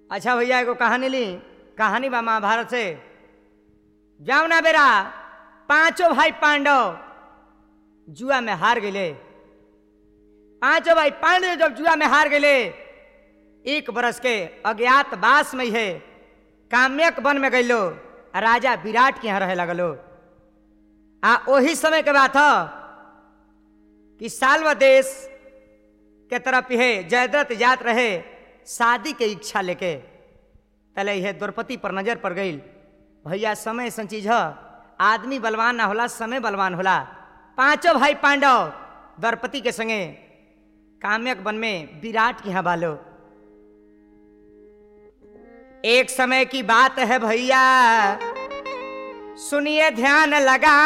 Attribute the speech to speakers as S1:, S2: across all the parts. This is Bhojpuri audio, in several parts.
S1: अच्छा भैया एगो कहानी ली कहानी बा महाभारत से जाओ ना बेरा पांचों भाई पांडव जुआ में हार गए पांचों भाई पांडव जब जुआ में हार गए एक बरस के अज्ञात बास में है काम्यक वन में गइलो आ राजा विराट के यहाँ रहे लगलो आ ओही समय के बात ह कि साल्व देश के तरफ है जयद्रथ जात रहे शादी के इच्छा लेके पहले यह द्रौपदी पर नजर पड़ गई भैया समय सन चीज ह आदमी बलवान ना होला समय बलवान होला पांचों भाई पांडव द्रौपदी के संगे काम्यक वन में विराट के यहाँ बालो एक समय की बात है भैया सुनिए ध्यान लगा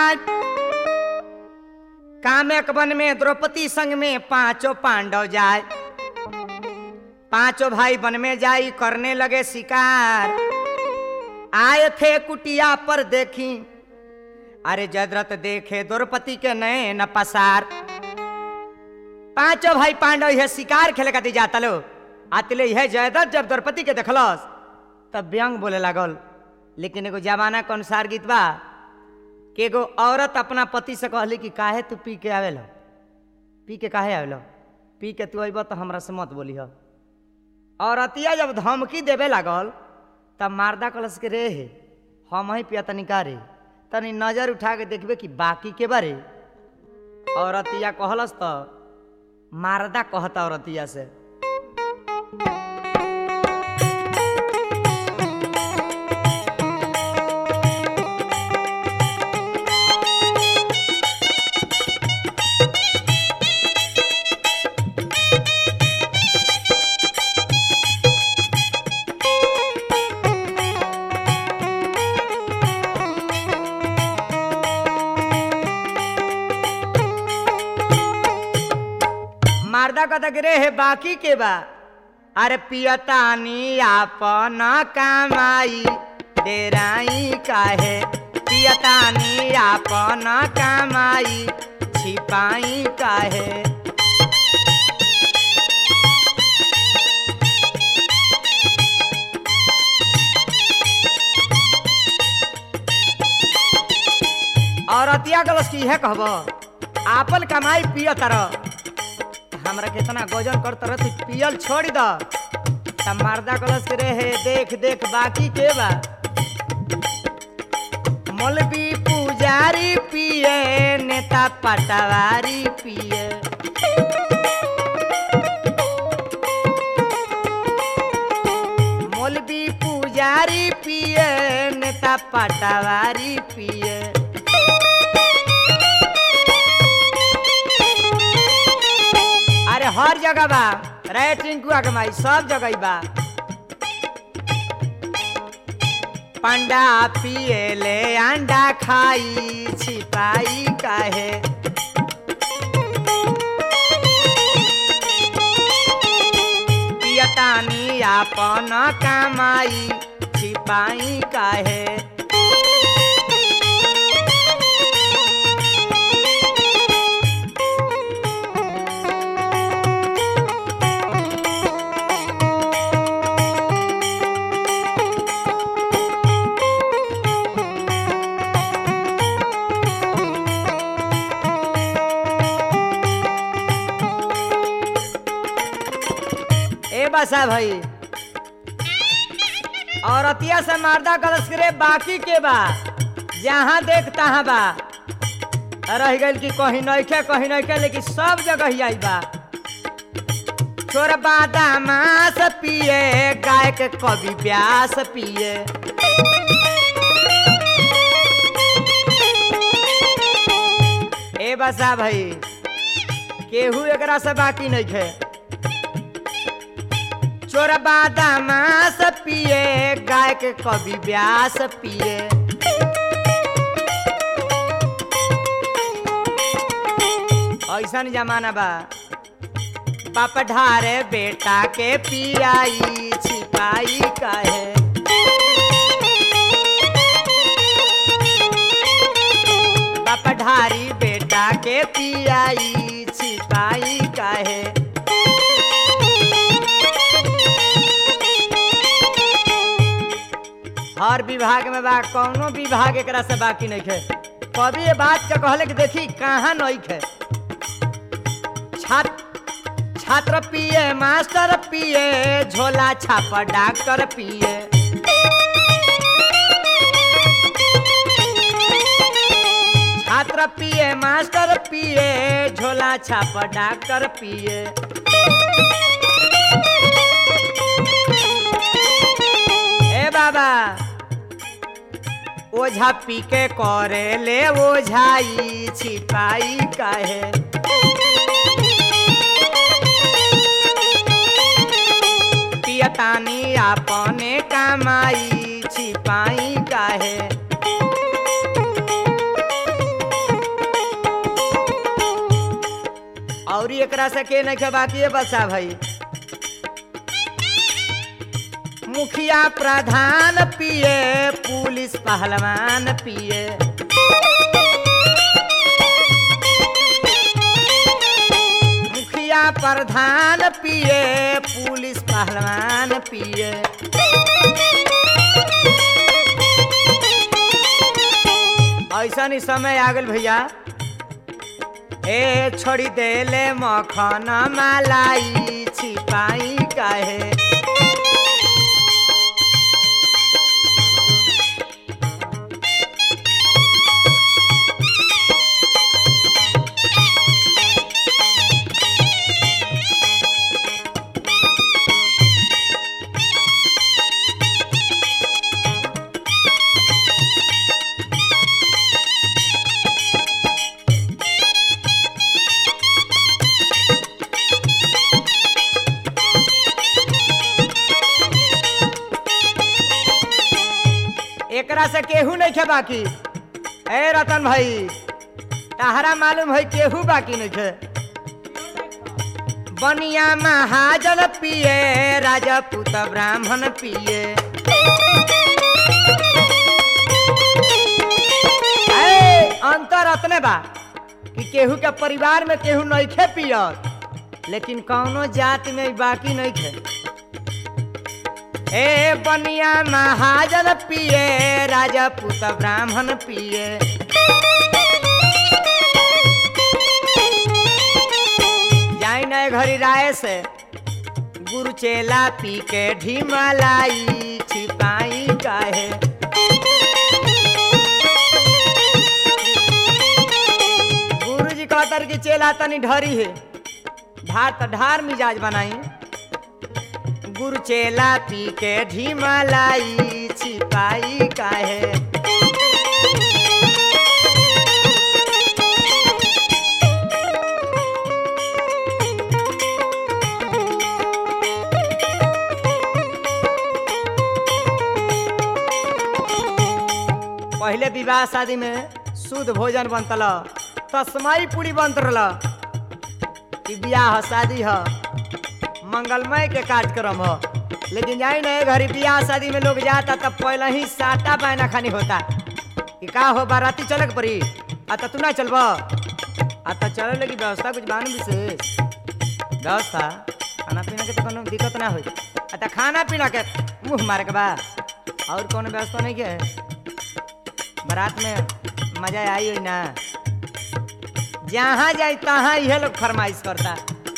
S1: काम्यक वन में द्रौपदी संग में पांचों पांडव जाए पांचों भाई वन में जाई करने लगे शिकार आए थे कुटिया पर देखी अरे जयद्रथ देखे द्रौपदी के नए न पसार पांचों भाई पांडव यह शिकार खेले खातिर जाता लो आतले यह जयद्रथ जब द्रौपदी के देखलस तब व्यंग बोले लागल लेकिन एगो जमाना के अनुसार गीत बा कि एगो औरत अपना पति से कहली कि काहे तू पी के आवेलो पी के काहे आवेलो पी के तू अइब तो हमरा से मत बोली औरतिया जब धमकी देवे लागल तब मारदा कलश के रे हे हम ही पिया तनी का रे तनी नजर उठा के देखबे कि बाकी के बारे औरतिया कहलस तो मारदा कहता औरतिया से मारदा कहता कि रे हे बाकी के बा अरे पियतानी आपन कमाई डेराई काहे पियतानी आपन कमाई छिपाई काहे औरतिया गलस की है कहब आपन कमाई पिय तरह हमरा कितना गजन कर तरह तू पियल छोड़ द तब मर्दा कलश के रे हे देख देख बाकी के बा मौलवी पुजारी पिए नेता पटवारी पिए मौलवी पुजारी पिए नेता पटवारी पिए अरे हर जगह बा रे टिंकुआ के माई सब जगह बा पंडा पिए ले अंडा खाई छिपाई काहे पियतानी आपन कमाई छिपाई काहे ए बसा भाई औरतिया से मारदा कलश करे बाकी के बा जहाँ देख तहाँ बा रह गइल कि कहीं नइखे कहीं नइखे लेकिन सब जगह ही आई बा छोर बादामास पिए गाय के कवि व्यास पिए ए बसा भाई केहू एकरा से बाकी नइखे चोर बादामास पिए गाय के कवि व्यास पिए ऐसा जमाना बा बाप ढारे बेटा के पियाई छिपाई काहे बाप ढारी बेटा के पियाई छिपाई काहे हर विभाग में बा कौनो विभाग एकरा से बाकी नहीं खे कभी ये बात के कहले कि देखी कहाँ नहीं खे छात्र छात्र पिए मास्टर पिए झोला छाप डॉक्टर पिए छात्र पिए मास्टर पिए झोला छाप डॉक्टर पिए ए बाबा ओझा पी के करे ले ओझाई छिपाई काहे पियतानी अपने कमाई छिपाई काहे और एकरा से के नहीं के बाकी है बच्चा भाई मुखिया प्रधान पिए पुलिस पहलवान पिए मुखिया प्रधान पिए पुलिस पहलवान पिए ऐसा नहीं समय आ गल भैया ए छोड़ी देले मखन मलाई छिपाई काहे एकरा से केहू नहीं खे बाकी ए रतन भाई तहरा मालूम है केहू बाकी नहीं खे बनिया महाजन पिए राजपूत ब्राह्मण पिए ए, अंतर अतने बा कि केहू के परिवार में केहू नहीं खे पियत लेकिन कौनो जाति में बाकी नहीं खे ए बनिया महाजन पिए राजपूत ब्राह्मण पिए जाई नए घरी राय से गुरु चेला पी के ढीमलाई छिपाई काहे गुरु जी कहतर कि चेला तनी ढरी है ढार त ढार मिजाज बनाई गुरु चेला पी के ढीमलाई छिपाई काहे पहले विवाह शादी में शुद्ध भोजन बनतल तस्माई पूरी बनत रहा कि बियाह शादी ह मंगलमय के कार्यक्रम ह लेकिन जाई ना घरी बियाह शादी में लोग जाता तब पहले ही साटा बायना खानी होता कि का हो बाराती चले के पड़ी आ त तू ना चलब आ त चले लगी व्यवस्था कुछ बानू विशेष व्यवस्था खाना पीना के तो कोनो दिक्कत ना होई आ त खाना पीना के मुंह मारे के बा और कोनो व्यवस्था नहीं के बारात में मजा आई हुई ना जहाँ जाए तहाँ यह लोग फरमाइश करता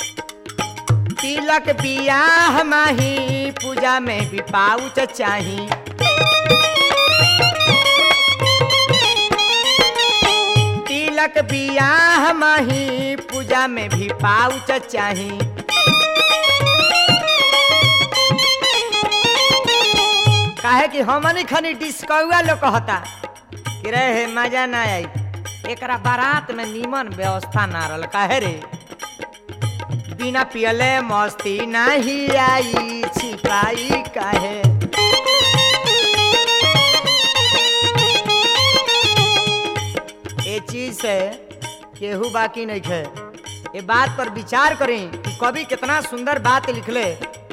S1: तिलक बियाह माही पूजा में भी पाउच चाही तिलक बियाह माही पूजा में भी पाउच चाही काहे कि हमनी खनी डिस्कौआ लोग कहता कि रहे मजा ना आई एकरा बारात में नीमन व्यवस्था ना रहल काहे रे बिना पियले मस्ती नाही आई छिपाई काहे ये चीज से केहू बाकी नहीं खे ये बात पर विचार करें कि कवि कितना सुंदर बात लिखले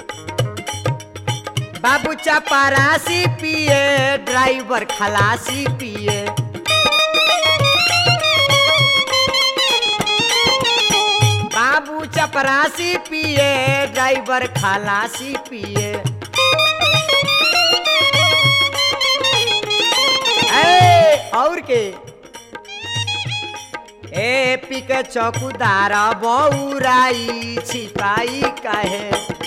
S1: बाबू चपरासी पिए ड्राइवर खलासी पिए बाबू चपरासी पिए ड्राइवर खलासी पिए पीके चौकीदार बौराई छिपाई काहे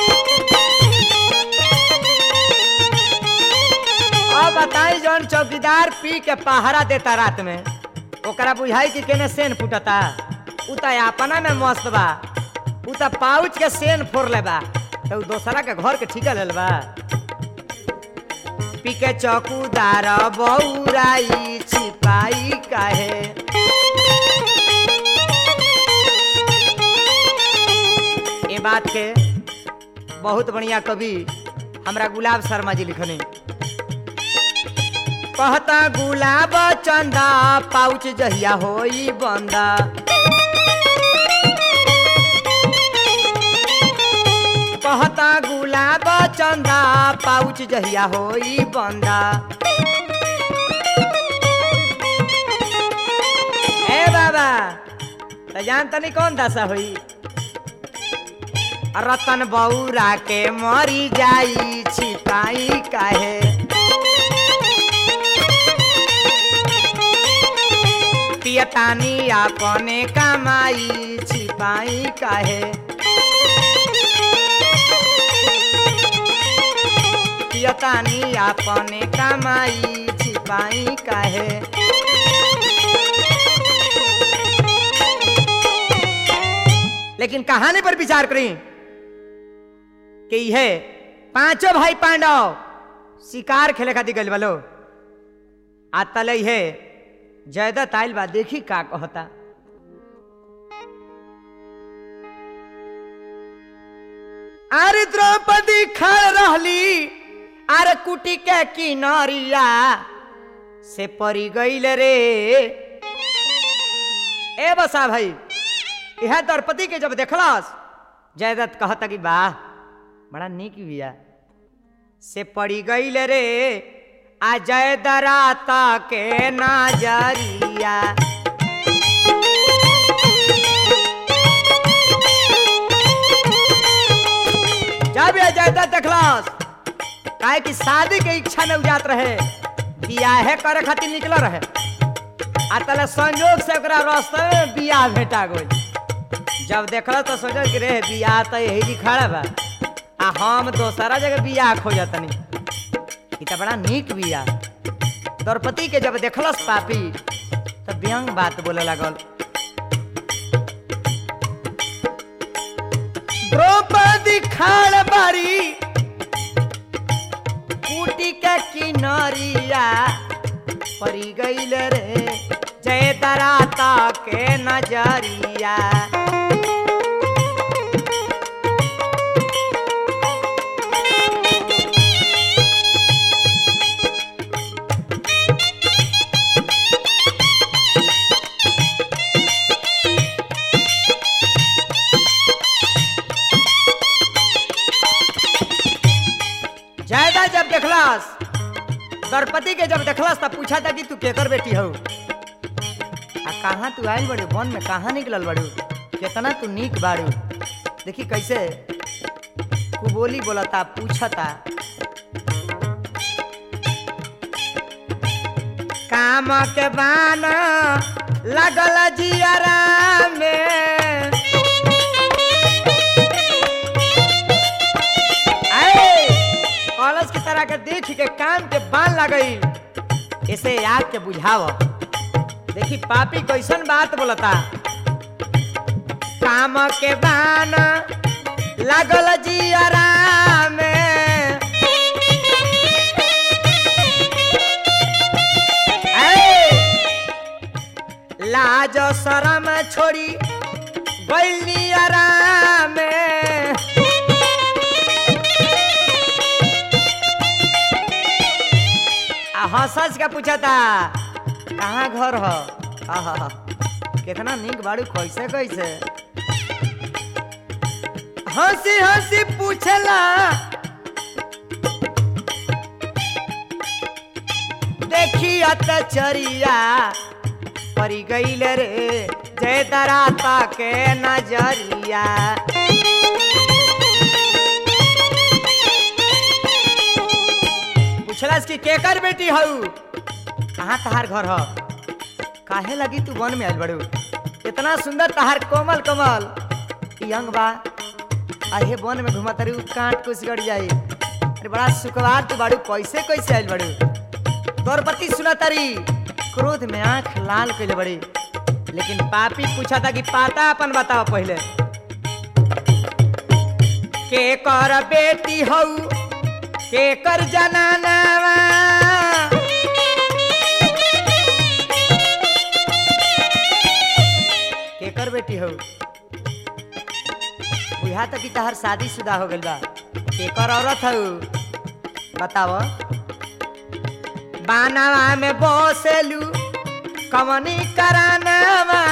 S1: अब बताई जौन चौकीदार पी के पहरा देता रात में ओकरा बुझाई कि केने सेन फुटता उ त अपना में मस्त बा उ त पाउच के सेन फोड़ ले बा तो उ दोसरा के घर के ठिका लेल बा पी के चौकीदार बौराई छिपाई काहे ये बात के बहुत बढ़िया कवि हमरा गुलाब शर्मा जी लिखने कहता गुलाब चंदा पाउच जहिया होई बंदा कहता गुलाब चंदा पाउच जहिया होई बंदा ए बाबा त जान तनी कौन दशा होई रतन बौरा के मरी जाई छिपाई काहे पियतानी अपने कमाई छिपाई काहे पियतानी अपने कमाई छिपाई काहे लेकिन कहानी पर विचार करी कि यह पांचों भाई पांडव शिकार खेले खातिर गइल बलो आ तले है जयदत्त आइल बा देखी का कहता अरे द्रौपदी खड़ रहली अरे कुटी के किनरिया से परी गईल रे ए बसा भाई यह द्रौपदी के जब देखलस जयदत्त कहता कि वाह बड़ा निक बिया से पड़ी गईल रे आ जय दराता के नजरिया जब ये जयदत्त देखलस काहे कि शादी के इच्छा में उजात रहे बियाहे करे खातिर निकल रहे आ तले संयोग से ओकरा रास्ते में बियाह भेटा गई जब देखल तो सोचल कि रे बियाह तो यही जी खड़ा बा आ हम दोसरा जगह बियाह खोजतनी ई त बड़ा नीक बियाह द्रौपदी के जब देखलस पापी तो व्यंग बात बोले लगल द्रौपदी खाड़ बारी कुटी के किनरिया परी गईल रे जय दराता के नजरिया जयदा जब देखलस द्रौपदी के जब देखलस तब पूछा था कि तू केकर बेटी हो आ कहाँ तू आइल बड़ू वन में कहाँ निकलल बड़ू कितना तू नीक बाड़ू देखी कैसे कुबोली बोलता पूछता काम के बान लगल जियरा में आए, कॉलेज की तरह के देख के कान के बान लगई इसे आग के बुझाव देखी पापी कैसन बात बोलता काम के बान लागल जियरा में ऐ, लाज शरम छोड़ी गैली आराम में आ हंस के पूछा था कहाँ घर हो आहा कितना निक बाड़ू कैसे कैसे हंसी हंसी पूछला देखी अतचरिया परी गईल रे जय दराता के नजरिया पूछलस कि केकर बेटी हऊ कहाँ तहार घर हो काहे लगी तू वन में आयल बड़ू कितना सुंदर तहार कोमल कमल ई अंग बा आहे वन में घुमा तारी उ काट कुछ गड़ जाई अरे बड़ा सुकवार तू बाड़ू कैसे कैसे आइल बाड़ू द्रौपदी सुना तारी क्रोध में आंख लाल कैले बड़ी लेकिन पापी पूछा था कि पाता अपन बताओ पहले के कर बेटी हऊ के कर जनानावा के कर बेटी हऊ बुझा तक कि तहर शादी शुदा हो गइल बा के कर औरत हऊ बताओ बानावा में बोसेलू कवनी करानावा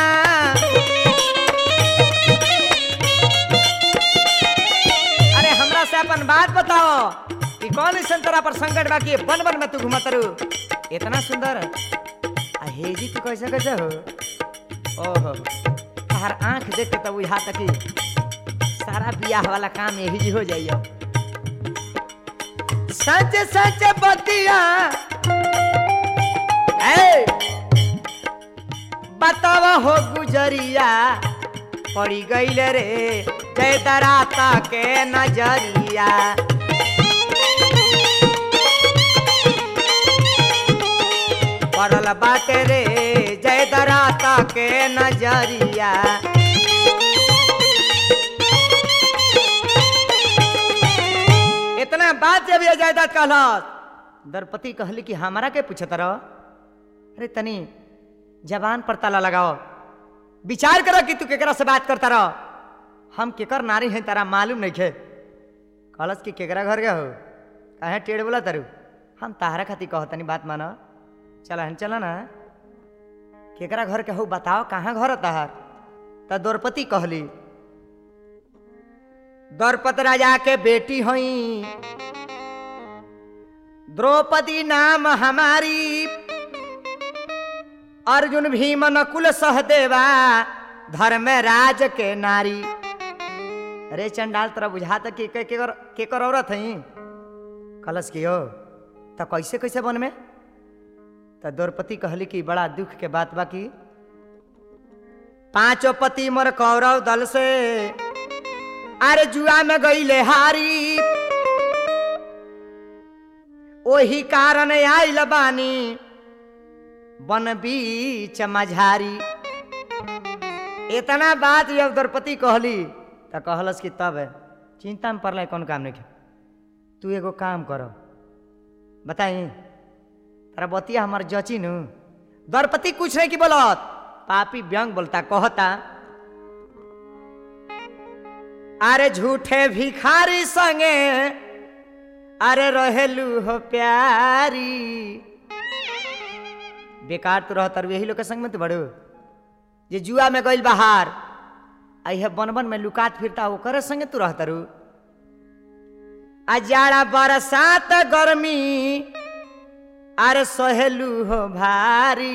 S1: अरे हमरा से अपन बात बताओ कि कौन ऐसा तोरा पर संकट बा कि बन बन में तू घुमत रू इतना सुंदर आ हेजी तू कैसे कैसे हो ओहो तहर आंख देख के तब बुझा तक कि सारा बियाह वाला काम यही जी हो जाइयो सच सच बतिया ए बतावा हो गुजरिया पड़ी गईल रे जय दराता के नजरिया पड़ल बाटे रे जय दराता के नजरिया इतना बात जब ये जायदाद कहलस दरपति कहली कि हमारा के पूछत रहो अरे तनी जबान पर ताला लगाओ विचार करो कि तू केकरा से बात करता रहो हम केकर नारी हैं तारा मालूम नहीं खे कहलस कि केकरा घर गए हो कहे टेढ़ बोला तारू हम ताहरा खातिर कहो तनी बात मानो चला हन चला ना केकरा घर के हो बताओ कहाँ घर है ताहार त द्रौपदी कहली द्रौपद राजा के बेटी हई द्रौपदी नाम हमारी अर्जुन भीम नकुल सहदेवा धर्म राज के नारी अरे चंडाल तोरा बुझा कि के केकर केकर औरत हई कलश की हो त कैसे कैसे बन में त द्रौपदी कहली कि बड़ा दुख के बात बा कि पांचों पति मोर कौरव दल से अरे जुआ में गईले हारी ओही कारण आइल बानी बन बीच मझारी इतना बात जब द्रौपदी कहली त कहलस कि तब चिंता में पड़ल कौन काम नहीं तू एगो काम करो बताई तारा बतिया हमार जची नु द्रौपदी कुछ नहीं की बोलत पापी व्यंग बोलता कहता अरे झूठे भिखारी संगे अरे रहेलू हो प्यारी बेकार तो रहतर यही लोग के संग में तो बड़ो जे जुआ में गइल बाहर आई है बन बन में लुकात फिरता ओकर संगे तू रहतरू आ जाड़ा बरसात गर्मी अरे सहेलू हो भारी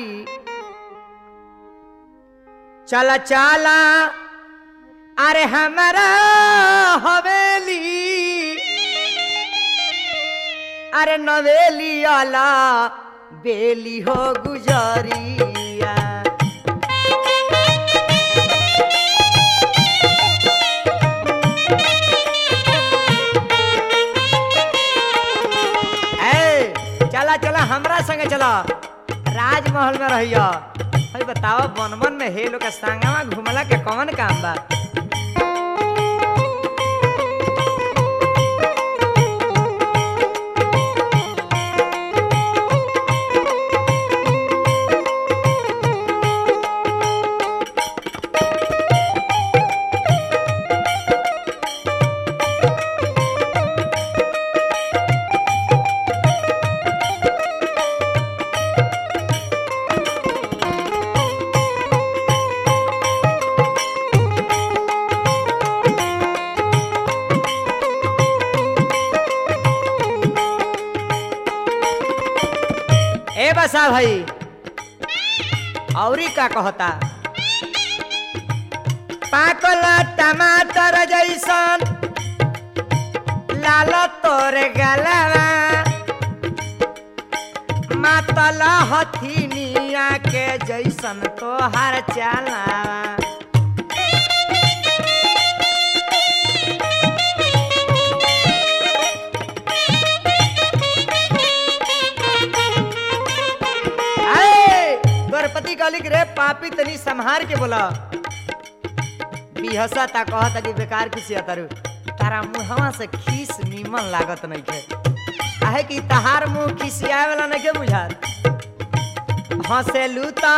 S1: चला चला अरे हमारा हवेली अरे नवेली आला बेली हो गुजरिया ए चला चला हमरा संगे चला राजमहल में रहिया भाई बताओ बन बन में हे लोग के संगवा घुमला के कौन काम बा ए बसा भाई औरी का कहता पाकल टमाटर जैसन लाल तोरे गलवा मातल हथिनिया के के जैसन तोहार चाला अरे द्रौपदी कहली कि रे पापी तनी संहार के बोला बिहसा ता कहता कि बेकार किसी तारू तारा मुहवा से खीस नीमन लागत नहीं के आहे कि तहार मुंह खिसियाए वाला नहीं के बुझात हंसेलू ता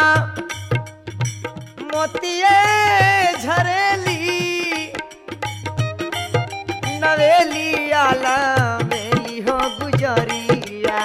S1: मोतिये झरेली नवेली आला मेली हो गुजरिया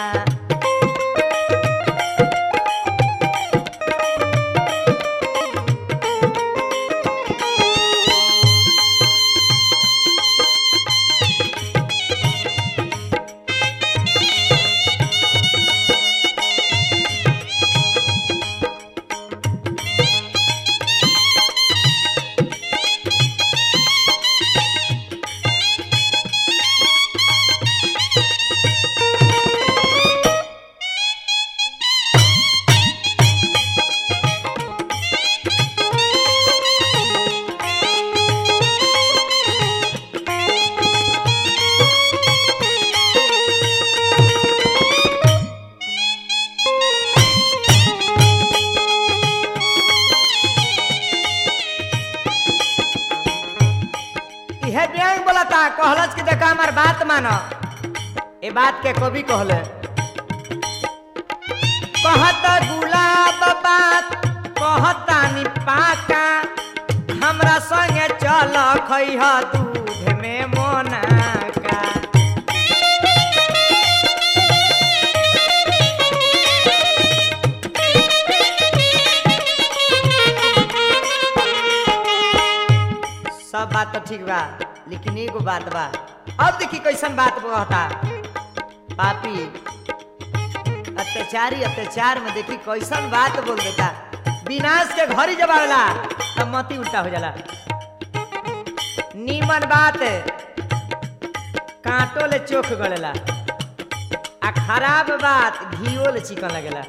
S1: इहे व्यंग बोलता कहलस कि देखा हमार बात मानो ए बात के कवि कहले कहत गुलाब बात कहता नि पाका हमरा संगे चल खैह दूध में मोनाका सब बात तो ठीक बा लेकिन एगो बात बा अब देखी कैसन बात कहता पापी अत्याचारी अत्याचार में देखी कैसन बात बोल देता विनाश के घर ही जब आवेला तब मती उल्टा हो जाला नीमन बात कांटो ले चोख गलेला आ खराब बात घियो ले चिकन लगेला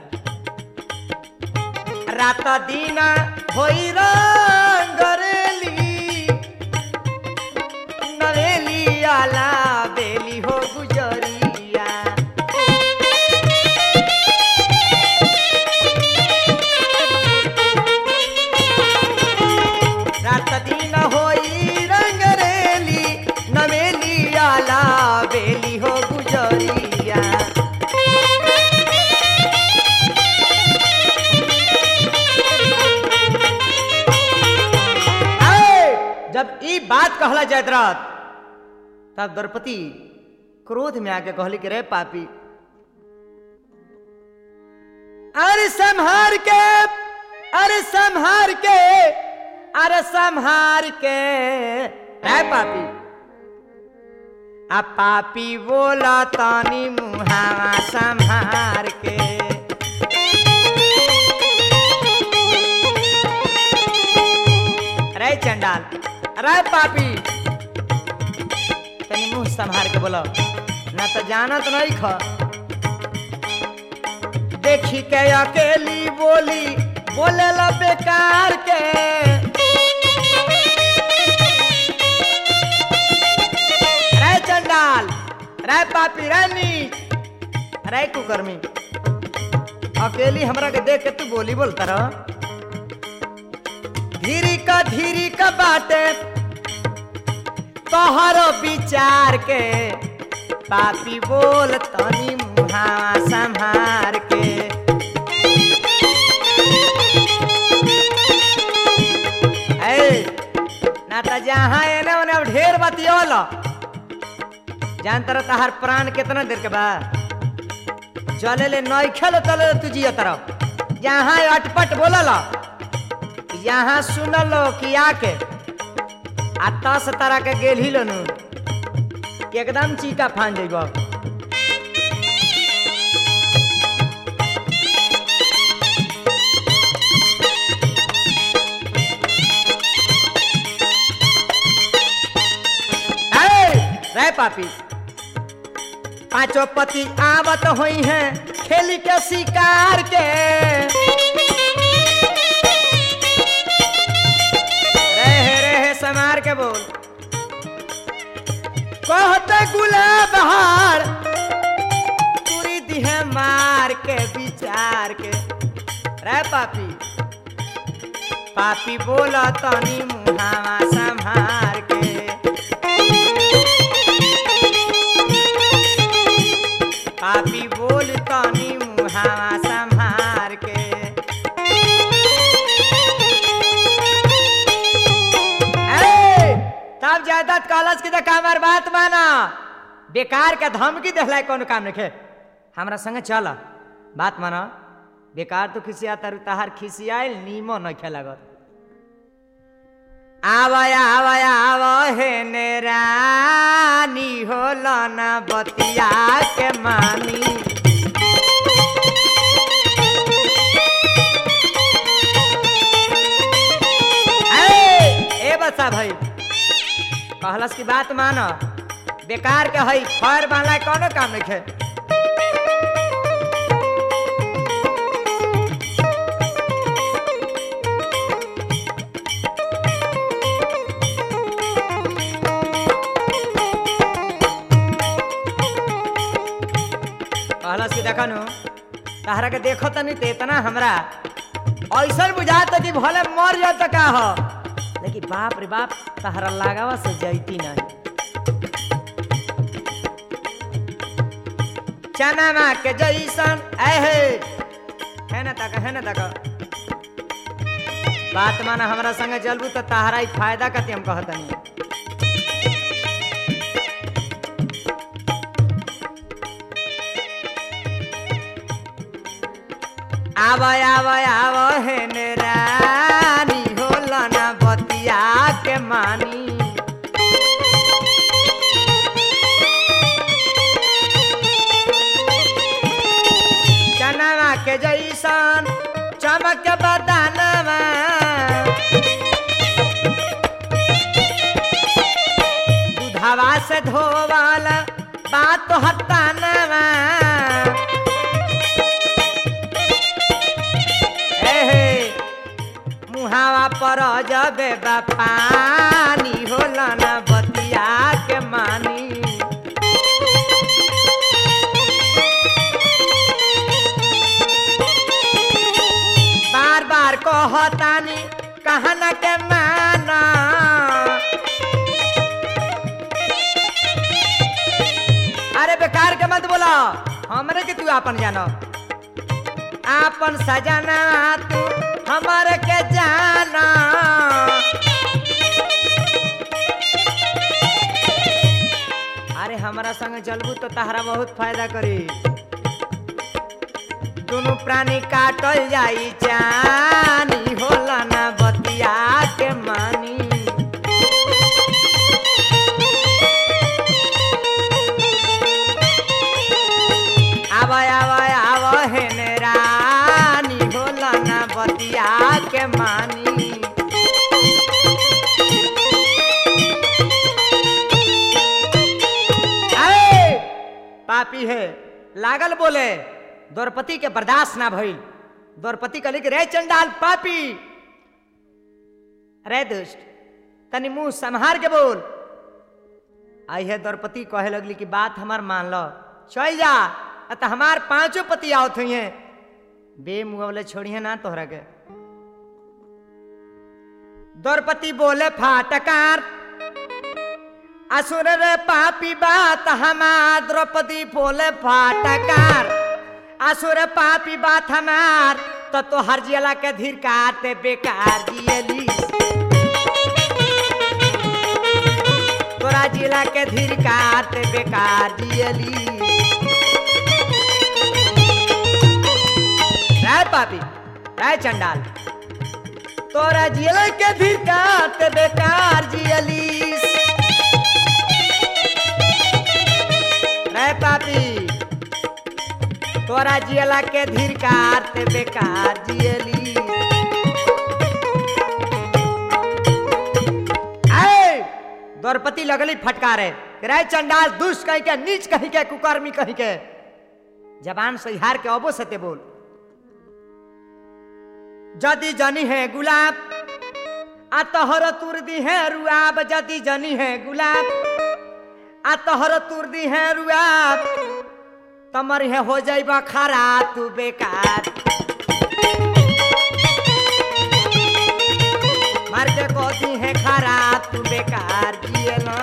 S1: रात दिन होई रंगरेली नवेली आला बेली हो गुजरिया रात दिन होई रंगरेली नवेली आला बेली हो गुजरिया आए, जब ई बात कहला जयद्रथ तब द्रौपदी क्रोध में आके कहली कि रे पापी अरे संहार के अरे संहार के अरे संहार के रे पापी आ पापी बोला तानी मुहावा संहार के अरे चंडाल अरे पापी तनी मुंह संभार के बोलो ना तो जानत नहीं ख देखी के अकेली बोली बोले ला बेकार के रे चंडाल रे पापी रे नीच रे कुकर्मी अकेली हमरा के देख के तू बोली बोलता रह धीरी का धीरी का बाटे तोहरो विचार के पापी बोल तनी मुहावा संहार के ए, ना त जहाँ एने ओने अब ढेर बतियोल जान तर तहार प्राण कितना देर के बा चले ले नैखल तले तू जिया तरफ जहाँ अटपट बोलल यहाँ सुनल कि आके आ तस तरह के गेल ही लनु एकदम चीका फान जइब रे पापी पांचों पति आवत हुई हैं खेली के शिकार के के बोल कहते गुलाब हार पूरी दिहे मार के विचार के रे पापी पापी बोला तनी मुहावा संभार के पापी बोल तनी मुहावा संभार के ए, तब जायदाद कॉलेज की देखा हमार बात माना बेकार के धमकी देहला कोनो काम नहीं हमरा संगे चल बात माना बेकार तो खिसिया तारू तहार खिसियाइल नीमो न लागत आवय आवय आव हे नेरानी होल न बतिया के मानी ए ए बच्चा भाई कहलस की बात मान बेकार के हई खर वाला कोनो काम नहीं है कहलस की देखनु तहरा के देखो तनी ते इतना हमरा ऐसा बुझाता कि भले मर जात का हो लेकिन बाप रे बाप तहरा लगावा से जैती नहीं चना मा के जैसन ऐहे है ना तक है ना तक बात माना हमरा संगे चलबू तो तहरा ही फायदा कति हम कहतनी आवय आवय आव हेन रानी होला ना बतिया के मानी चनवा के जैसन चमक बदनवा दूधवा से धोवाल बात हतानवा एहे, मुहावा पर जबे पानी होला ना बतिया के मानी बार बार कहतानी कहना के माना अरे बेकार के मत बोला हमरे के तू अपन जानो आपन सजना तू हमर के जाना अरे हमारा संग चलबू तो तहरा बहुत फायदा करी दोनों प्राणी काटल जाई जानी होला ना बतिया के मानी आवय आवय आव हेन रानी होला ना बतिया के मानी अरे पापी है लागल बोले द्रौपदी के बर्दाश्त ना भइल द्रौपदी कहली कि रे चंडाल पापी रे दुष्ट तनी मुंह संहार के बोल आई है द्रौपदी कहे लगली कि बात हमार मान लो चल जा अत हमार पांचों पति आवत हुई हैं बे मुहले छोड़िए ना तोहरा के द्रौपदी बोले फाटकार असुर रे पापी बात हमार द्रौपदी बोले फाटकार असुर पापी बात हमार तो तो हर जिला के धीर काटे बेकार जियली तोरा जिला के धीर काटे बेकार जियली राय पापी राय चंडाल तोरा जिला के धीर काटे बेकार जियली राय पापी तोरा जियला के धीर काटे बेकार जियली आए द्रौपदी लगली फटकारे राय चंडाल दुष्ट कही के नीच कही के कुकर्मी कही के जबान से हार के अबो सते बोल जदि जनी है गुलाब आ तोहर तुर दी है रुआब जदी जनी है गुलाब आ तोहर तुर दी है रुआब तमर है हो जाइबा खरा तू बेकार मार के कहती है खरा तू बेकार जिए ना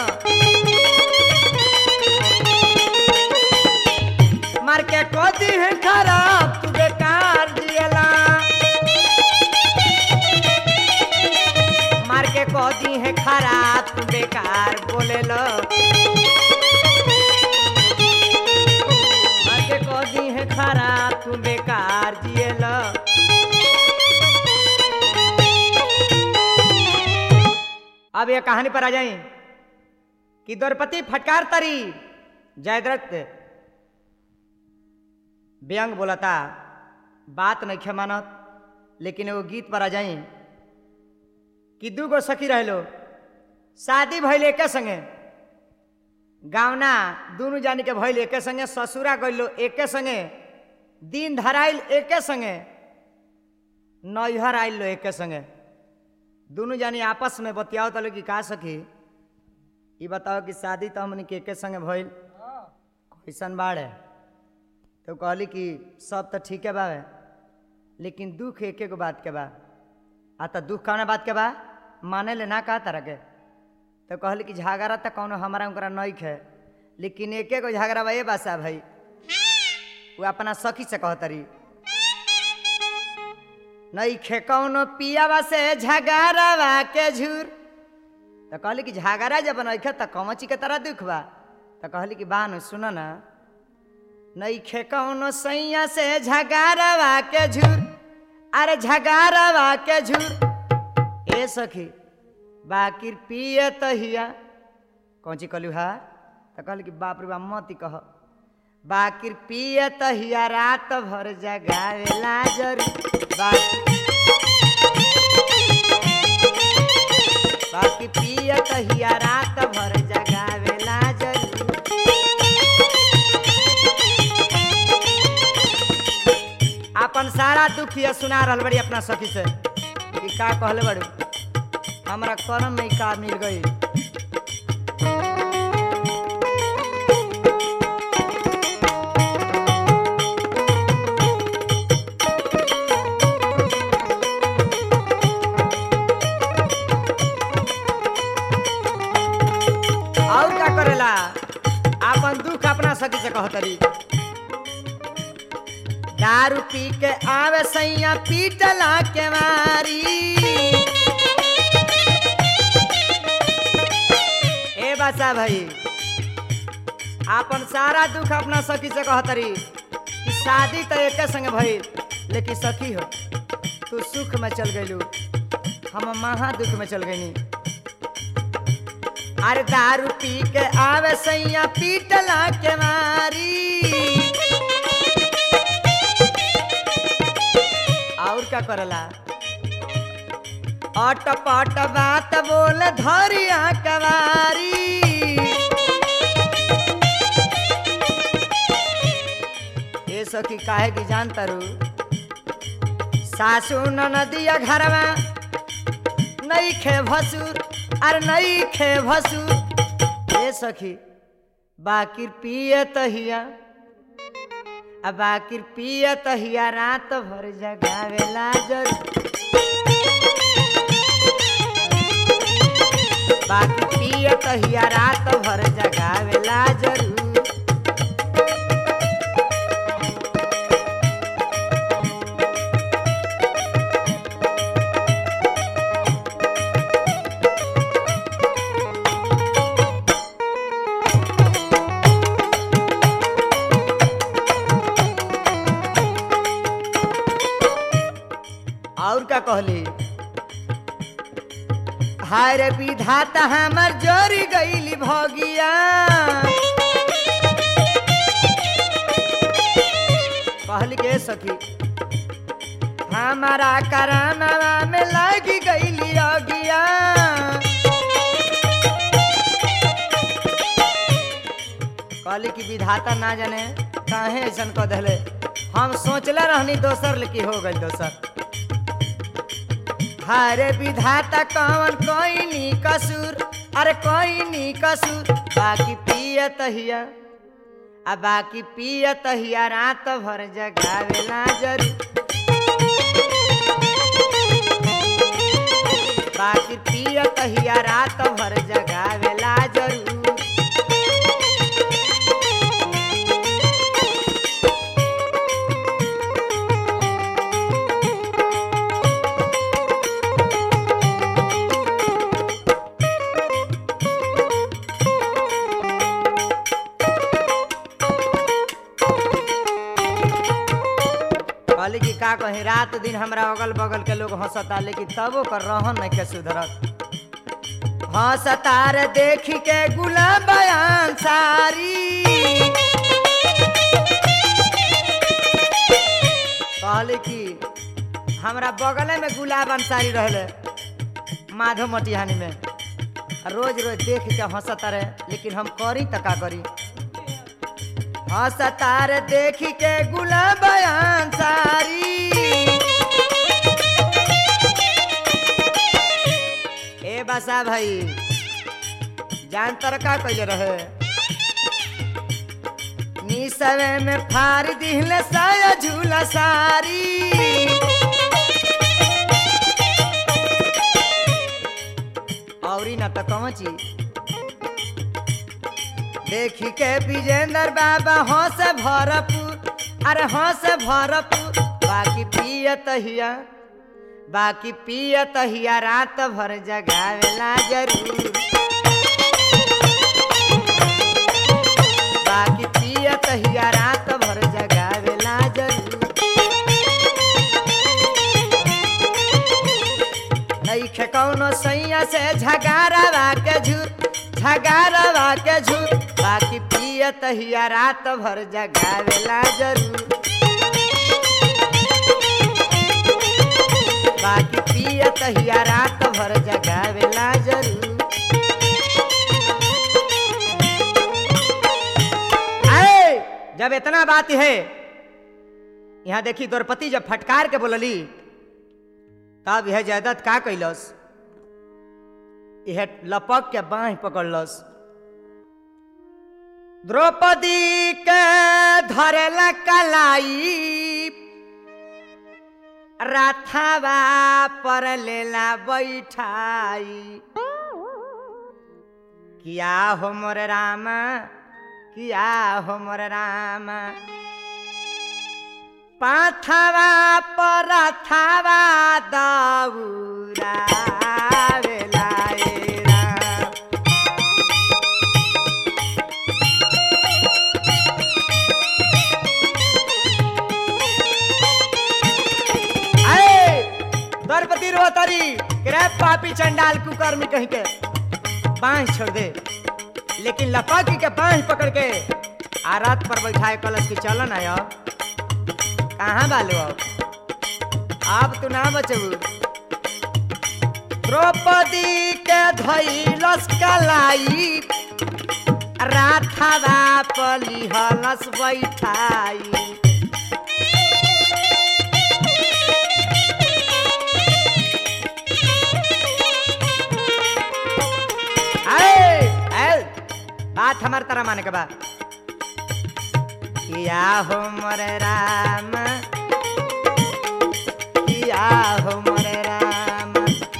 S1: मार के कहती है खरा तू बेकार जिएला मार के कहती है खरा तू बेकार बोले लो मार के कहती है खरा तू बेकार जिएला अब ये कहानी पर आ जाए कि द्रौपदी फटकार तरी जयद्रथ व्यंग बोलता बात नहीं खे मानत लेकिन एगो गीत पर आ जाई कि दू गो सखी रहलो शादी भइल एके संगे गावना दुनू जानी के भइल एके संगे ससुरा गइलो एके संगे दिन धराइल एके संगे नैहर आइल लो एके संगे दुनू जानी आपस में बतियाओ तलो कि का सखी ई बताओ कि शादी तो हमनी के एके संगे भइल कैसन बाड़े तो कहली कि सब तो ठीक है बावे लेकिन दुख एके गो बात के बा आ तो दुख कौना बात के बा माने ले ना का तरह के तो कहली कि झगड़ा तो कौनो हमारा उनकरा नहीं है लेकिन एके गो झगड़ा बा ये बासा भाई वो अपना सखी से कहतरी नहीं खे कौनो पियावा से झगड़वा के झूर तो कहली कि झगड़ा जब नहीं तो कमची के तरह दुख बा तो कहली कि बानु सुनो ना नहीं खे कौनो सैया से झगड़वा के झूर अरे झगड़वा के झूर ए सखी बाकिर पिए तहिया कौन ची कहलू हा तो कहली कि बाप रे बाप मती कह बाकिर पिए तहिया रात भर जगावेला जरूर बाकी बाकी पिए तहिया रात भर जगावेला जरूर अपन सारा दुख ये सुना रहल बड़ी अपना सखी से कि का कहले बड़ू हमरा करम में का मिल गई और क्या करेला अपन दुख अपना सखी से कहतरी दारू पी के आवे सैया पीटला के मारी ए बसा भाई आपन सारा दुख अपना सखी से कहतरी कि शादी तो एक संग भइल लेकिन सखी हो तू सुख में चल गइलू हम महा दुख में चल गईनी अरे दारू पी के आवे सैया पीटला के मारी और क्या करला अट पट बात बोल धरिया कवारी ए सखी काहे की जानता रू सासू नदिया घरवा नहीं खे भसुर अरे नहीं खे भसुर ए सखी बाकिर पिए तहिया अब बाकिर पिए तहिया रात भर जगावेला जरूर बाकी पिए तहिया रात भर जगावेला जरूर और क्या कहली हाय रे विधाता हमर जोरी गईली भगिया कहली के सखी हमारा करामवा में लगी गईली अगिया कहली कि विधाता ना जाने काहे ऐसन कह दिले हम सोचले रहनी दोसर लेकिन हो गई दोसर हरे विधाता कौन कोई नी कसूर अरे कोई नी कसूर बाकी पियत हिया आ बाकी पियत हिया रात भर जगावेला जरूर बाकी पियत हिया रात भर जगावेला जरूर कहली कि का कही रात दिन हमरा अगल बगल के लोग हंसता लेकिन तबो कर रहन नहीं के सुधरत हंसतार देखी के गुलाब बयान सारी कहली कि हमरा बगले में गुलाब अंसारी रहले माधव मटिहानी में रोज रोज देख के हंसता रहे लेकिन हम करी त का करी हंसतार देखी के गुलाब अंसारी ए बसा भाई जान तर का कैले रहे निसवे में फार दिहले साया झूला सारी औरी ना तो कौची देखी के विजेंद्र बाबा हंस भरपूर अरे हंस भरपूर बाकी पियत हिया बाकी पियत हिया रात भर जगावेला जरूर बाकी पियत हिया रात भर जगावेला जरूर नईखे कौनो सैया से झगारवा के झूर झगारवा के झूर बाकी पियत हिया रात भर जगावेला जरूर बाकी पियत हिया रात भर जगावेला जरूर आए जब इतना बात है यहाँ देखी द्रौपदी जब फटकार के बोलली तब यह जयदत्त का कैलस यह लपक के बाह पकड़लस द्रौपदी के धरला कलाई राथावा पर लेला बैठाई किया हो मोर राम किया हो मोर राम पाथावा पर थावा दौरा बेलाए राम आए द्रौपदी रोतरी करे पापी चंडाल कुकर्मी कहीं के बांह छोड़ दे लेकिन लपाकी के बांह पकड़ के आ रात पर बैठाए कलश की चलन आयो कहाँ बालो अब अब तू ना बचबू द्रौपदी के धैलस कलाई राथावा पली हलस बैठाई आए, आए, बात हमार तरह माने के बाद किया हो मोरे राम किया हो मोरे राम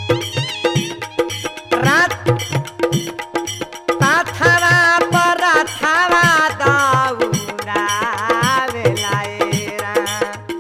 S1: रात पाथावा पर थावा दौरा बेलाए राम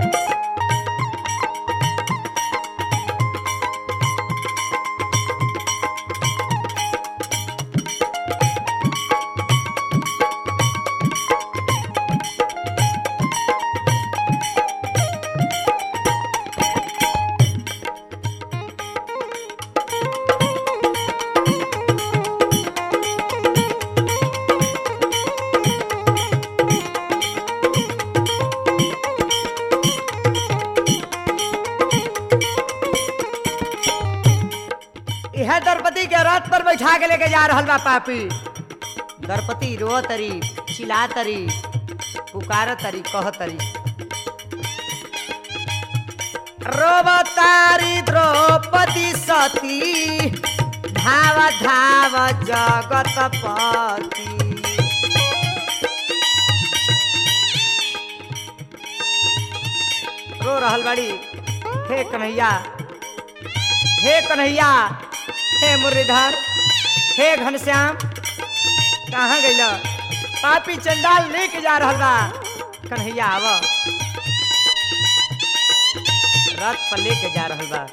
S1: यह द्रौपदी के रथ पर बैठा के लेके जा रहल बा पापी द्रौपदी रो तरी चिल्ला तरी पुकार तरी कह तरी रोबतारी द्रौपदी सती धाव धाव जगतपति रो रहल बाड़ी हे कन्हैया हे कन्हैया हे मुरलीधर हे घनश्याम कहाँ गइल पापी चंडाल लेके जा रहल बा कन्हैया आव रथ पर लेके जा रहल बा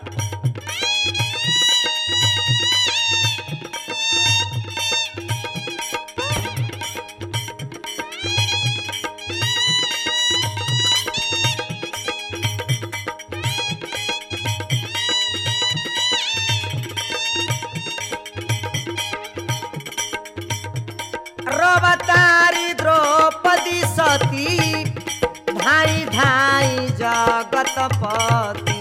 S1: रवतारी द्रौपदी सती धाई धाई जगतपति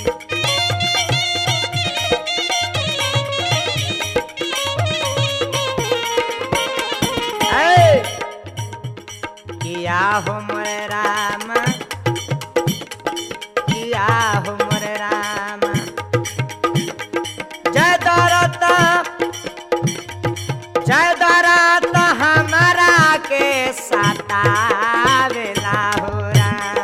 S1: ऐ, किया हो मोरे राम किया हो मोरे राम जय दौरता जय दरात हमारा के सतावेला हो राम।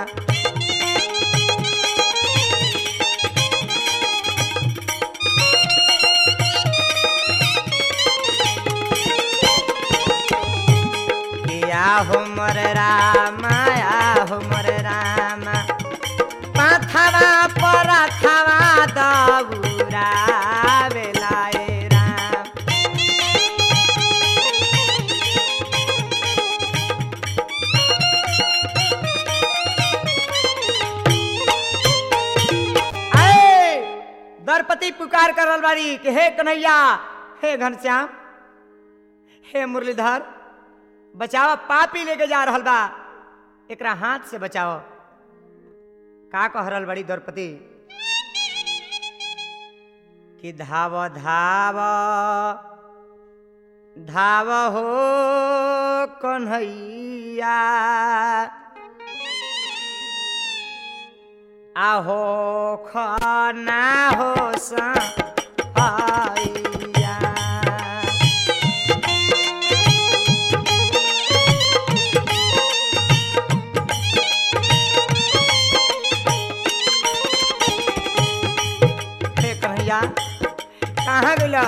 S1: किया हो मोर राम या हो मोर राम पाथवा पर थवा दबुरा बेलाए राम आए दरपति पुकार कर रहल बाड़ी कि हे कन्हैया हे घनश्याम हे मुरलीधर बचाओ पापी लेके जा रहल बा एकरा हाथ से बचाओ का कह रहल बड़ी द्रौपदी कि धाव धाव धाव हो कन्हैया आहो खाना हो सैया हे कन्हैया कहाँ गइल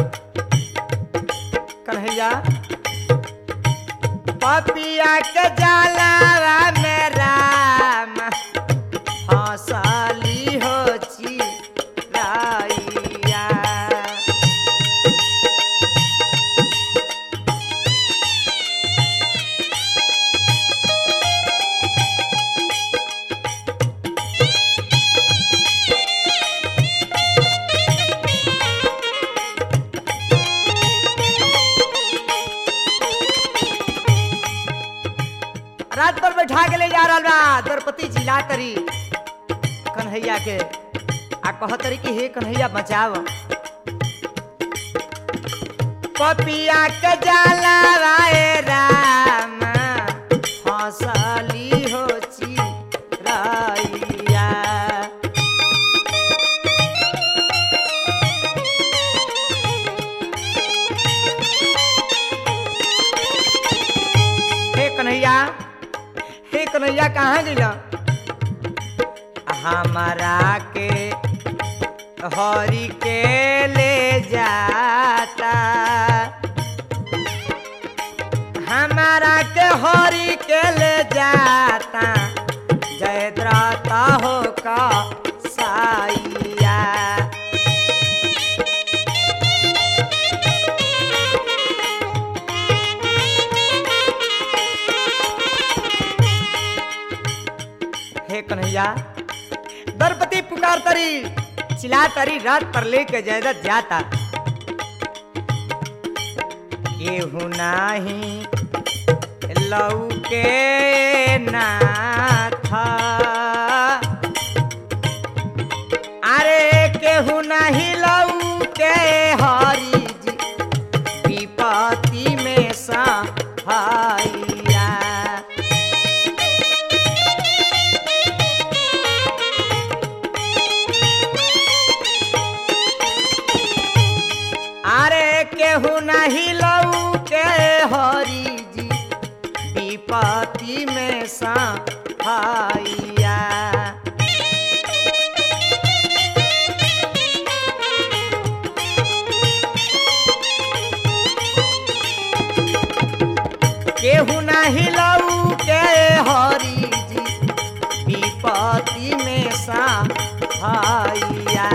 S1: कन्हैया पपिया के जाला में राम हंसली हो चिराइया रात पर बैठा के ले जा रहा बा द्रौपदी जिला करी कन्हैया के आ कहतरी कि हे कन्हैया बचाव पपिया के जाला राय राम हंसली हो चिराइया हे कन्हैया हे कन्हैया कहाँ गइल हमारा के हरि के ले जाता हमारा के हरि के ले जाता जयद्रता हो का साइया हे कन्हैया दरपति पुकार तरी चिल्ला तरी रात पर लेके जयदत जाता केहू नाही लऊ के नाथ अरे केहू नाही लऊ के हरि जी विपत्ति में सहाइया सहाइया केहू नाही लऊ के हरी जी विपत्ति में सहाइया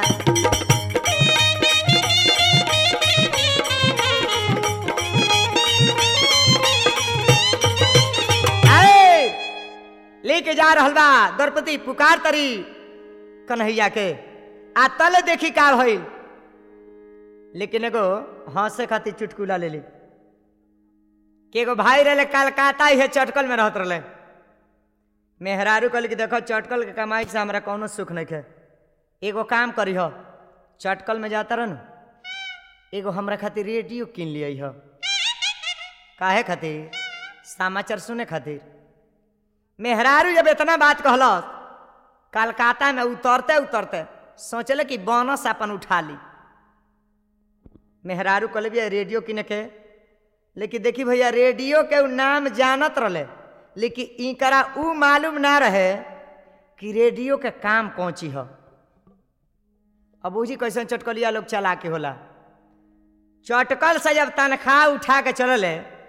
S1: आए, लेके जा रहल बा द्रौपदी पुकार तरी कन्हैया के आ तले देखी का भइल लेकिन एगो हंसे खातिर चुटकुला ले ली कि एगो भाई रहे कलकत्ता ही चटकल में रहत रहे मेहरारू कहल कि देखो चटकल के कमाई से हमरा कौनो सुख नहीं है एगो काम करी हो चटकल में जाता रह एगो हमरा खातिर रेडियो किन लिया हो काहे खातिर समाचार सुने खातिर मेहरारू जब इतना बात कहलस कलकत्ता में उतरते उतरते सोचले कि बोनस अपन उठा ली मेहरारू कहले भैया रेडियो किने के लेकिन देखी भैया रेडियो के उ नाम जानत रहे लेकिन इकरा उ मालूम ना रहे कि रेडियो के काम कौची ह अब बूझी कैसन चटकलिया लोग चला के होला चटकल से जब तनख्वाह उठा के चलल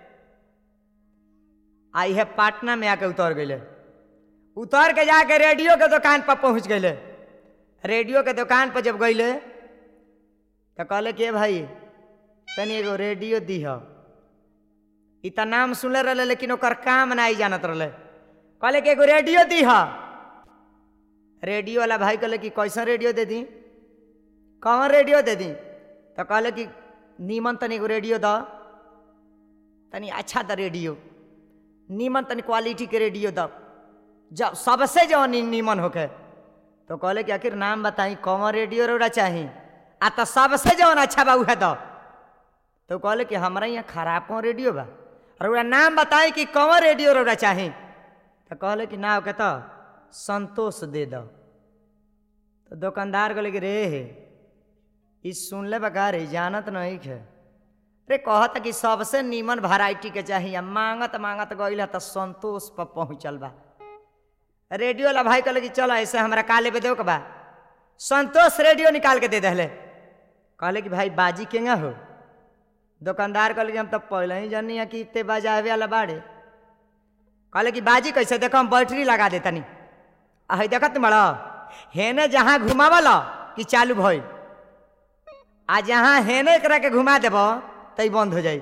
S1: आ इहे पटना में आके उतर गए उतर के जाके रेडियो के दुकान पर पहुंच गए रेडियो के दुकान पर जब गईले तो कहले कि "ए भाई तनी एगो रेडियो दीह इ त नाम सुनले रहे लेकिन ओकर काम नहीं जानत रहे कहले कि एगो रेडियो दीह रेडियो वाला भाई कहले कि कैसन रेडियो दे दी कौन रेडियो दे दी तो कहले कि नीमन तनी एगो रेडियो द तनी अच्छा द रेडियो नीमन तनी क्वालिटी के रेडियो द जब सबसे जो नी, नीमन होके तो कहले कि आखिर नाम बताई कौन रेडियो रोड़ा चाही आ तो सबसे जौन अच्छा बा उहे दो तो कहले कि हमरा यहाँ खराब कौन रेडियो बा और ओरा नाम बताई कि कौन रेडियो रोड़ा चाही तो कहले कि ना ओके तो संतोष दे दो तो दुकानदार कहले कि रे हे ई सुनले बका रे जानत नहीं है रे कहता कि सबसे नीमन वैरायटी के चाहिए मांगत मांगत गईल है तो संतोष पर पहुँचल बा रेडियो वाला भाई कहले कि चलो ऐसे हमरा काले पे दो के बा संतोष रेडियो निकाल के दे दहले कहले कि भाई बाजी केंगा हो दुकानदार कहले कि हम तो पहले ही जानी है कि इतने बजावे वाला बाड़े कहले कि बाजी कैसे देखो हम बैटरी लगा दे तनी अही देखत बड़ा हेने जहाँ घुमावल कि चालू भइल आ जहाँ हेने करा के घुमा देब तई बंद हो जाई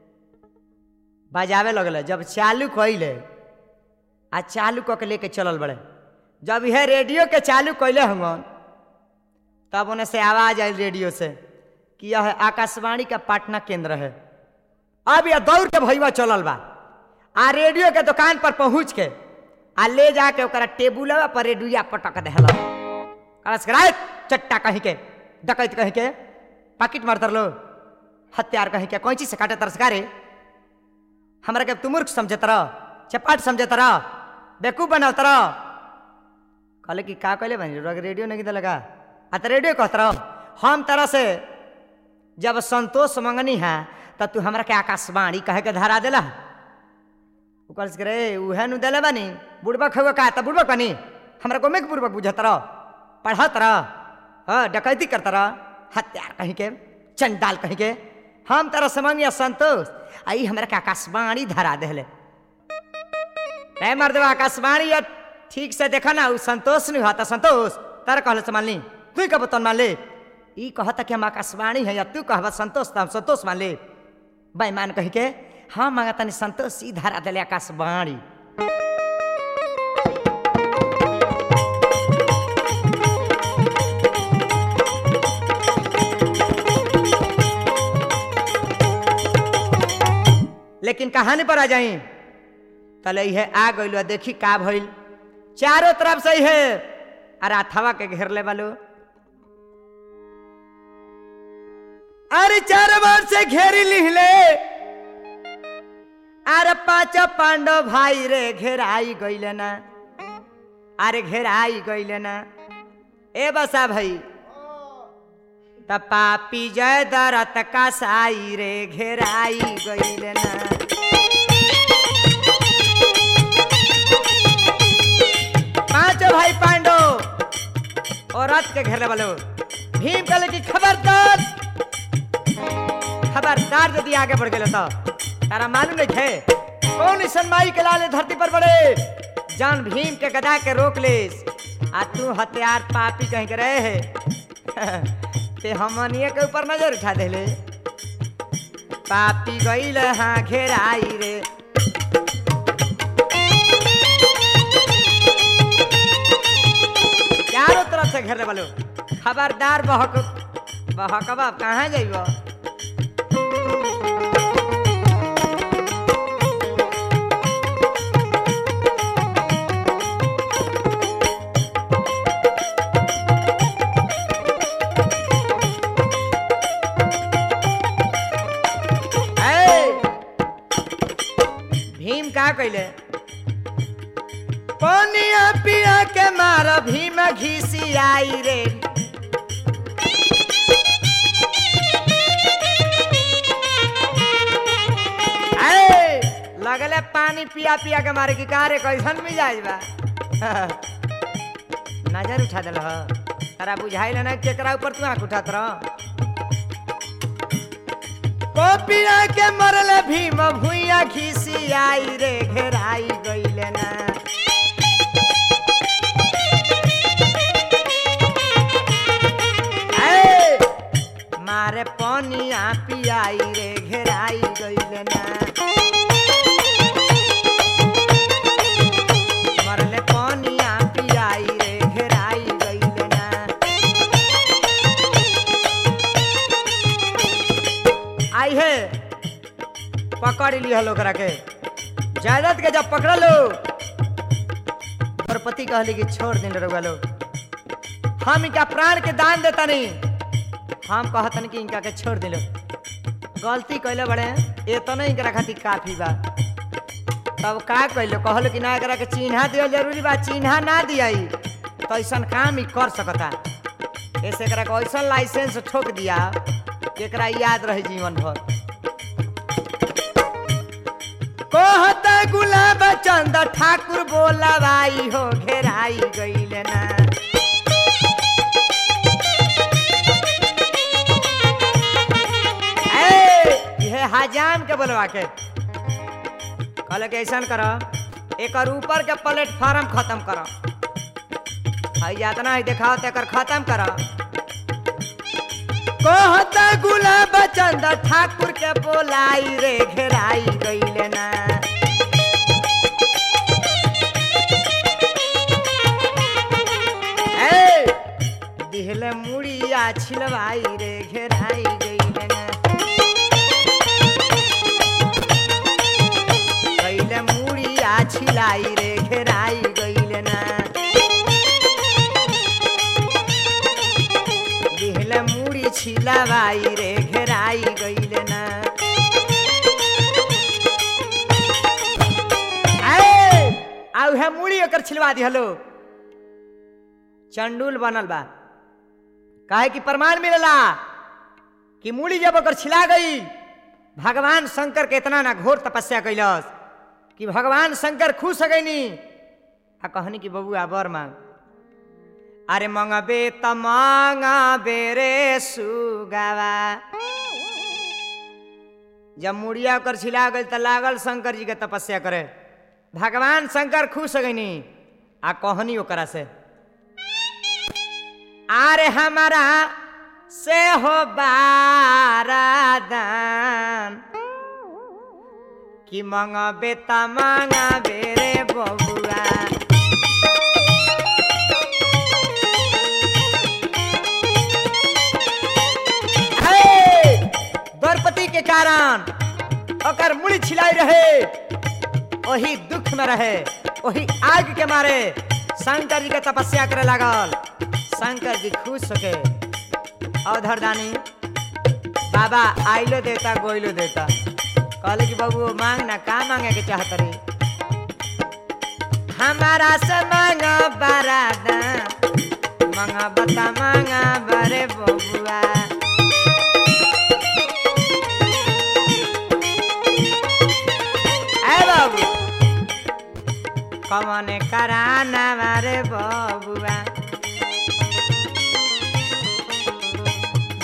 S1: बजावे लगल जब चालू कैले आ चालू कऽ के लेके चलल बड़े जब यह रेडियो के चालू कैले हंगन तब उन्हें से आवाज आई रेडियो से कि यह आकाशवाणी का पटना केंद्र है अब यह दौड़ के भैया चलल बा आ रेडियो के दुकान पर पहुंच के आ ले जाके ओकरा टेबुल पर रेडिया पटक देहल कलश कराए चट्टा कहीं के डकैत कहीं के पाकिट मारतर लो हत्यार कहीं के कैंची से काटे तरसकारे हमरा के तू मूर्ख समझत रह चपाट समझत रह बेकूफ बनावत रह कहले कि का कहले बनी रोग रेडियो नहीं दे लगा आ तो रेडियो कहत रह हम तरह से जब संतोष मंगनी है तो तू हमरा के आकाशवाणी कहे के धरा देला ऊपर से रे उहे नु देले बानी बुड़बक हुआ का त बुड़बक बनी हमरा को मेक बुड़बक बुझत रह पढ़त रह हाँ डकैती करत रह हत्यार कहीं के चंडाल कहीं के हम तरह से मंगिया संतोष आई हमरा के आकाशवाणी धरा देले नहीं मर देवा आकाशवाणी या ठीक से देखा ना उ संतोष नहीं होता संतोष तारा कहले से मान ली तू कब तन मान ले ई कहता कि हम आकाशवाणी है या तू कहबा संतोष तो हम संतोष मान ले बेईमान कही के हाँ मांगा तनी संतोष ई धारा दिले आकाशवाणी लेकिन कहानी पर आ जाई तले है आ गइल देखी का भइल चारों तरफ से है अरे अथवा के घेर ले बालो अरे चारों बार से घेरी लिहले अरे पांच पांडव भाई रे घेराई गइले ना अरे घेराई गइले ना ए बसा भाई त पापी जय दरत का साई रे घेराई गइले ना कच के घेरले वालो भीम कहले कि खबरदार खबरदार यदि आगे बढ़ गए तो तारा मालूम नहीं थे कौन ईसन माई के लाले धरती पर बड़े जान भीम के गदा के रोक ले आ तू हथियार पापी कहीं के रहे है ते हमनिए के ऊपर नजर उठा देले पापी गईल हाँ घेराई रे चारों तरफ से घेरने वालो खबरदार बहक बहकबा कहाँ जाइब भीम का कैले पनिया पिया के मार भीम घिसी आई रे ऐ, लगले पानी पिया पिया के मारे की कहा रे कैसन मिजाज बा नजर उठा दिल तारा बुझाइल ना केकरा ऊपर तू आंख उठात रह कोपिया के मरल भीम भुइया खिसी आई रे घेराई गईले ना ऐ, मारे पनिया पियाई रे घेराई गईले ना मरले पनिया पियाई रे घेराई गईले ना आई है पकड़ लिया ओकरा के जायदाद के जब पकड़ लो द्रौपदी कहली कि छोड़ दिन रउआ लोग हम इनका प्राण के दान देता नहीं हम कहतन कि इनका के छोड़ दिलो गलती कैले बड़े ये तो नहीं इनकरा खातिर काफी बा तब का कैलो कहलो कि ना एकरा के चिन्हा दिया जरूरी बा चिन्हा ना दिया तो ऐसा काम ही कर सकता ऐसे एकरा के ऐसा लाइसेंस ठोक दिया कि एकरा याद रहे जीवन भर कहता गुलाब चंद ठाकुर बोला भाई हो घेराई गईले ना ए, ये हजाम के बोलवा के कहले कि ऐसा कर एक ऊपर के प्लेटफॉर्म खत्म कर हई यातना है देखाओ तो एकर खत्म कर कहता गुलाब चंद ठाकुर के बोलाई रे घेराई गईले ना ए, दिहले मुड़िया छिलवाई रे घेराई गईले ना गईले मुड़िया छिलाई रे घेराई गईले ना दिहले मुड़ी छिलवाई रे घेराई गईले ना ए, आ उहे मुड़ी ओकर छिलवा दिहलो चंडूल बनल बा काहे कि प्रमाण मिलला कि मूड़ी जब ओकर छिला गई भगवान शंकर के इतना ना घोर तपस्या कैलस कि भगवान शंकर खुश हो गईनी आ कहनी कि बबुआ बर मांग अरे मंगबे त मंगबे रे सुगावा जब मुड़िया ओकर छिला गई त लागल शंकर जी के तपस्या करे भगवान शंकर खुश हो गईनी आ कहनी ओकरा से आरे हमारा से हो बारादान कि मंगबे त मंगबे रे बबुआ हे! द्रौपदी के कारण ओकर मुड़ी छिलाई रहे वही दुख में रहे वही आग के मारे शंकर जी के तपस्या करे लागल शंकर जी खुश होके अवधर दानी बाबा आइलो देता गोइलो देता कहले कि बाबू मांग ना का मांगे के चाहत रे हमारा से मांगा बरादा मांगा बता मांगा बरे बबुआ ए बाबू कमने कराना मारे बबुआ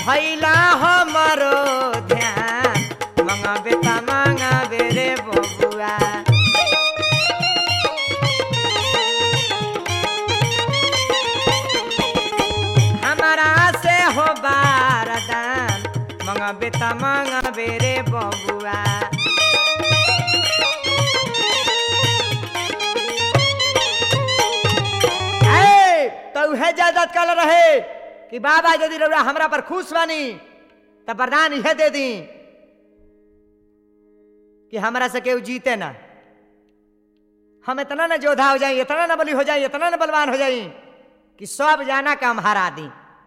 S1: भैला हमरो ध्यान मंगाबे त मंगाबे रे बबुआ हमारा से हो बारदान मंगाबे त मंगाबे रे बबुआ ए, तो उहे जायदाद कल रहे कि बाबा यदि रउरा हमरा पर खुश बानी त वरदान इहे दे दी कि हमरा से केहू जीते ना हम इतना ना जोधा हो जाई इतना ना बली हो जाई इतना ना बलवान हो जाई कि सब जाना का हम हरा दी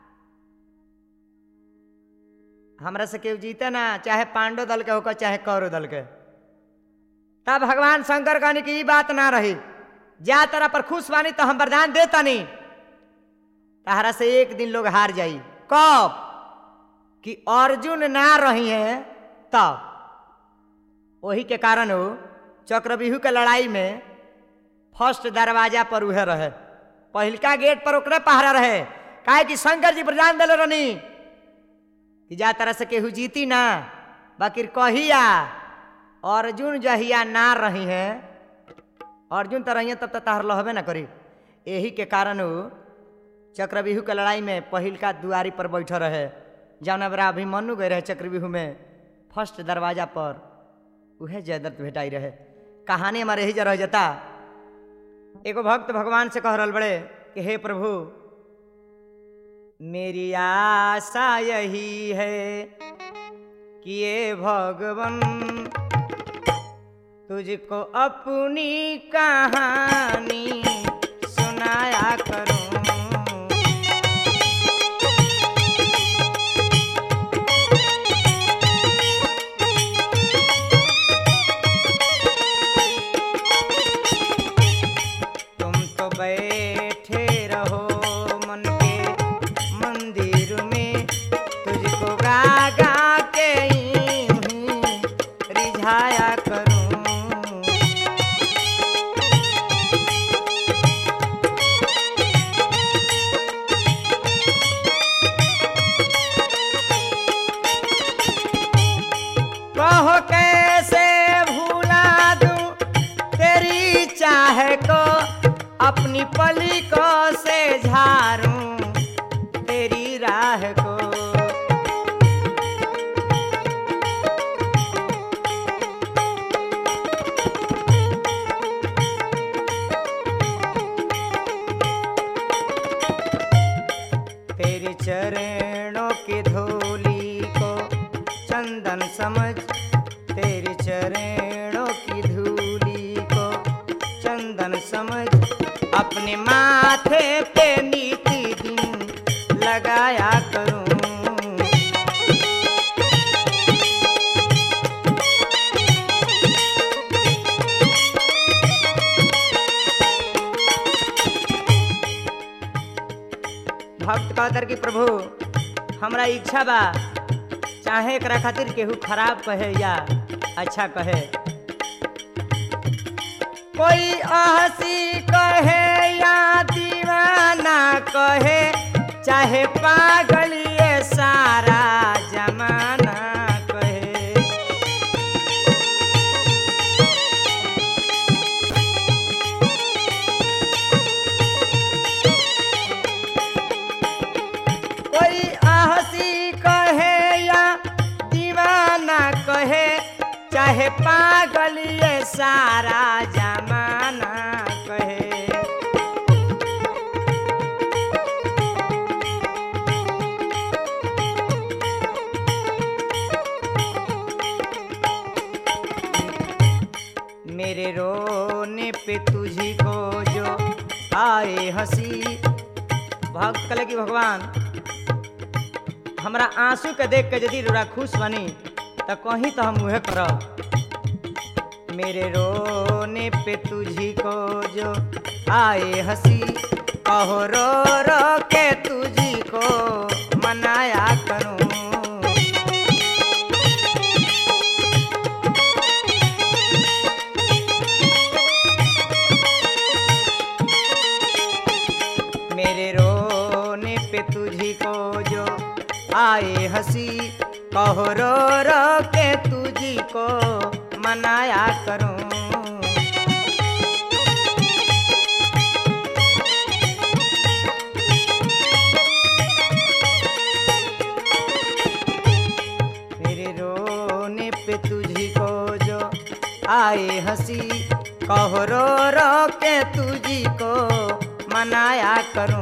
S1: हमरा से केहू जीते ना चाहे पांडव दल के होकर चाहे कौरव दल के तब भगवान शंकर कहनी की ई बात ना रही जा तरह पर खुश बानी तो हम वरदान देता नहीं तहरा से एक दिन लोग हार जाई कब कि अर्जुन ना रही है तब वही के कारण हो चक्रव्यूह के लड़ाई में फर्स्ट दरवाजा पर उहे रहे पहिलका गेट पर ओकरे पहरा रहे काहे कि शंकर जी वरदान दिले रहनी कि जा तरह से केहू जीती ना बाकी कहिया अर्जुन जहिया ना रही हैं अर्जुन तो रही तब तक तहर लहबे ना करी यही के कारण उ चक्रव्यूह के लड़ाई में पहिलका दुआरी पर बैठल रहे जौन बरा अभिमन्यु गए रहे चक्रव्यूह में फर्स्ट दरवाजा पर उहे जयदत्त भेटाई रहे कहानी हमारे यही जा रह जाता एगो भक्त भगवान से कह रहल बड़े कि हे प्रभु मेरी आशा यही है कि ये भगवन तुझको अपनी कहानी सुनाया करूं तुम तो बैठे रहो मन के मंदिर में तुझको गा गा के यूं ही रिझाया करूं कहो कैसे भूला दूं तेरी चाह को अपनी पली को से झारूं तेरी राह को तेरे चरणों की धूली को चंदन समझ तेरे चरणों की धूली को चंदन समझ अपने माथे पे नीति दिन लगाया करूं भक्त कहतर कि प्रभु हमरा इच्छा बा चाहे एकरा खातिर केहू खराब कहे या अच्छा कहे कोई हंसी कहे या दीवाना कहे चाहे पागल ये सारा जमाना कहे कोई हंसी कहे या दीवाना कहे चाहे पागल ये सारा जमाना कहे मेरे रोने पे तुझी को जो आए हंसी भक्त कले कि भगवान हमरा आंसू के देख के यदि रोरा खुश बनी त कहीं तो हम उहे करब मेरे रोने पे तुझी को जो आए हंसी कहो रो रो के तुझी को मनाया करूं मेरे रोने पे तुझी को जो आए हंसी कहो रो रो के तुझी को मनाया करूं मेरे रोने पे तुझी को जो आए हंसी कहो रो रो के तुझी को मनाया करूं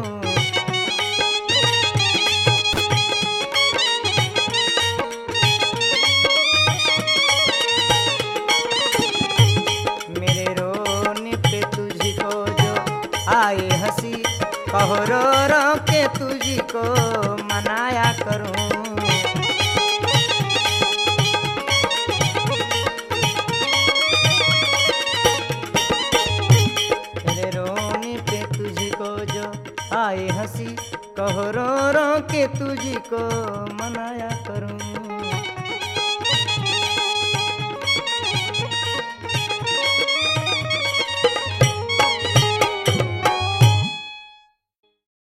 S1: मेरे रोने पे तुझी को जो आए हंसी कहो रो रो के तुझी को मनाया करूं मेरे रोने पे तुझको जो आए हंसी कहो रो रो के तुझको मनाया करूं